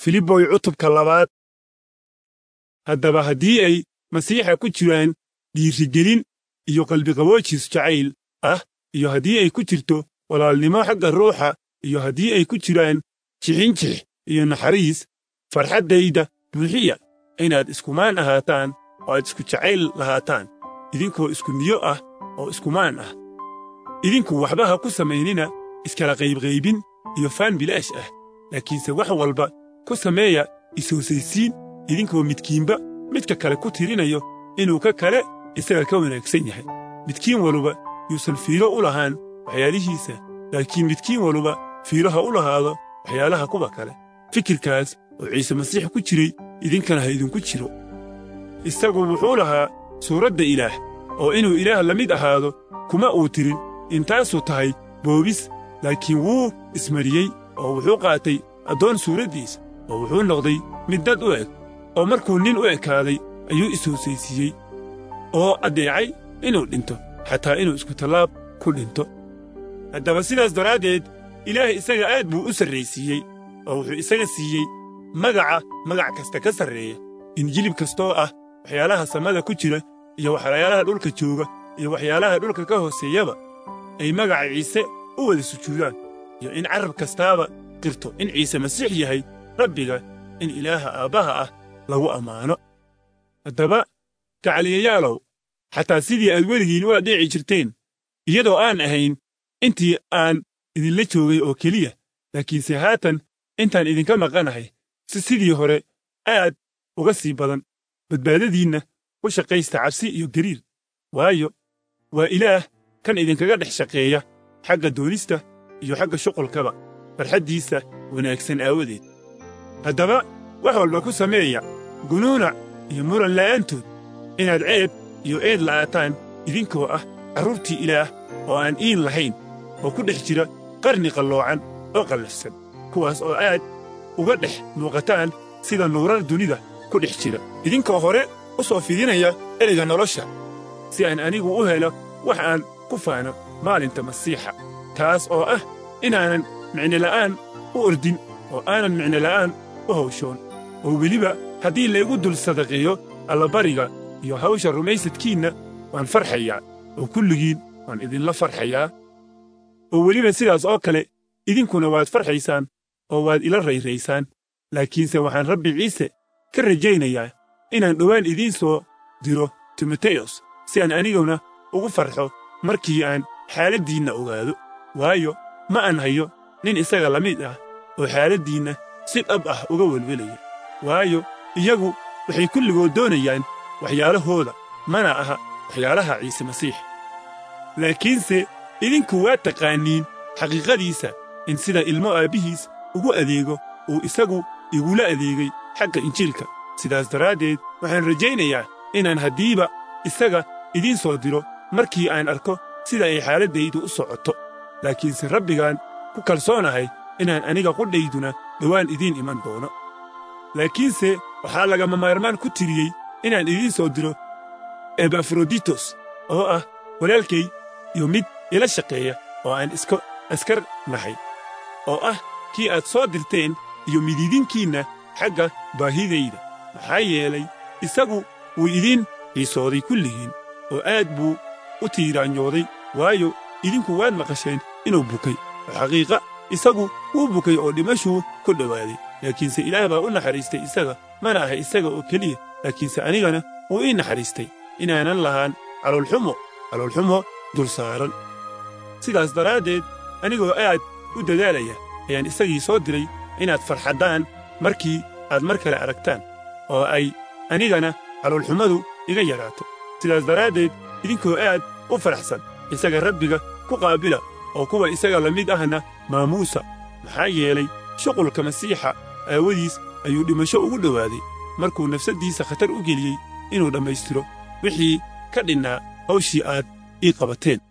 filiboy cutubka labaad haddaba haddii ay masiixa ku jiraan dhiirigelin iyo qalbiqaboojiis jacayl ah iyo haddii ay ku jirto walaalnimo xagga ruuxa iyo haddii ay ku jiraan jixinjix iyo naxariis farxaddayda buuxiya inaad iskumaan ahaataan oo aad isku jacayl lahaataan idinkoo isku niyo ah oo iskumaan ah idinku waxba ha ku samaynina iskala qaybqaybin iyo faan bilaash ah laakiinse wax walba ku sameeya is-hoosaysiin idinkoo midkiinba midka kale ku tirinayo inuu ka kale isaga ka wanaagsan yahay midkiin waluba yuusan fiiro u lahaan waxyaalihiisa laakiin midkiin waluba fiiro ha u lahaado waxyaalaha kuwa kale fikirkaas oo ciise masiix ku jiray idinkana ha idinku jiro isagu wuxuu lahaa suuradda ilaah oo inuu ilaah la mid ahaado kuma uu tirin intaasuu tahay boobis laakiin wuu ismariyey oo wuxuu qaatay addoon suuraddiisa oo wuxuu noqday mid dad u eg oo markuu nin u ekaaday ayuu is-hoosaysiiyey oo addeecay inuu dhinto xataa inuu iskutallaab ku dhinto haddaba sidaas daraaddeed ilaah isaga aad buu u sarraysiiyey oo wuxuu isaga siiyey magaca magac kasta ka sarreeya in jilib kastoo ah waxyaalaha samada ku jira iyo waxyaalaha dhulka jooga iyo waxyaalaha dhulka ka hooseeyaba ay magaca ciise u wada sujuudaan iyo in carab kastaaba qirto in ciise masiix yahay rabbiga in ilaaha aabbaha ah lagu ammaano haddaba gacaliyayaalow xataa sidii aad weligiin u adheeci jirteen iyadoo aan ahayn intii aan idinla joogay oo keliya laakiinse haatan intaan idinka maqanahay si sidii hore aad uga sii badan badbaadadiinna u shaqaysta cabsi iyo gariir waayo waa ilaah kan idinkaga dhex shaqeeya xagga doonista iyo xagga shuqulkaba farxaddiisa wanaagsan aawadeed haddaba wax walba ku sameeya gunuunac iyo muran la'aantood inaad ceeb iyo eed la'aataan idinkoo ah carruurtii ilaah oo aan iin lahayn oo ku dhex jira qarni qalloocan oo qallafsan kuwaas oo aad uga dhex muuqataan sida nuurar dunida ku dhex jira idinkoo hore u soo fidinaya ereyga nolosha si aan anigu u helo wax aan ku faano maalinta masiixa taas oo ah inaanan micnola'aan u ordin oo aanan micnola'aan u hawshoon oo weliba haddii laygu dul sadaqeeyo allabariga iyo hawsha rumaysadkiinna waan farxayaa oo kulligiin waan idinla farxayaa oo weliba sidaas oo kale idinkuna waad farxaysaan oo waad ila rayraysaan laakiinse waxaan rabbi ciise ka rajaynayaa inaan dhowaan idiin soo diro timoteyos si aan aniguna ugu farxo markii aan xaaladdiinna ogaado waayo ma aan hayo nin isaga la mid ah oo xaaladdiinna si dhab ah uga welwelaya waayo iyagu waxay kulligood doonayaan waxyaalahooda mana aha waxyaalaha ciise masiix laakiinse idinku waa taqaaniin xaqiiqadiisa in sida ilmo aabbihiis ugu adeego uu isagu igula adeegay xagga injiilka sidaas daraaddeed waxaan rajaynayaa inaan haddiiba isaga idiin soo diro markii aan arko sida ay xaaladdaydu u socoto laakiinse rabbigaan ku kalsoonahay inaan aniga qudhayduna dhowaan idiin iman doono laakiinse waxaa lagama maarmaan ku tiriyey inaan idiin soo diro ebafroditos oo ah walaalkay iyo mid ila shaqeeya oo aan iska askar nahay oo ah kii aad soo dirteen iyo mididinkiinna xagga baahidayda maxaa yeelay isagu wuu idiin xiisooday kulligiin oo aad buu u tiiraanyooday waayo idinku waad maqasheen inuu bukay oo xaqiiqa isagu wuu bukay oo dhimashuu ku dhowaaday laakiinse ilaah baa u naxariistay isaga mana aha isaga oo keliya laakiinse anigana wuu ii naxariistay inaanan lahaan caloolxumo caloolxumo dul saaran sidaas daraaddeed anigoo aad u dadaalaya ayaan isagii soo diray inaad farxaddaan markii aad mar kale aragtaan oo ay anigana caloolxumadu iga yaraato sidaas daraaddeed idinkoo aad u faraxsan isaga rabbiga ku qaabila oo kuwa isaga la mid ahna maamuusa maxaa yeelay shuqulka masiixa aawadiis ayuu dhimasho ugu dhowaaday markuu nafsaddiisa khatar u geliyey inuu dhammaystiro wixii ka dhinnaa hawshii aad ii qabateen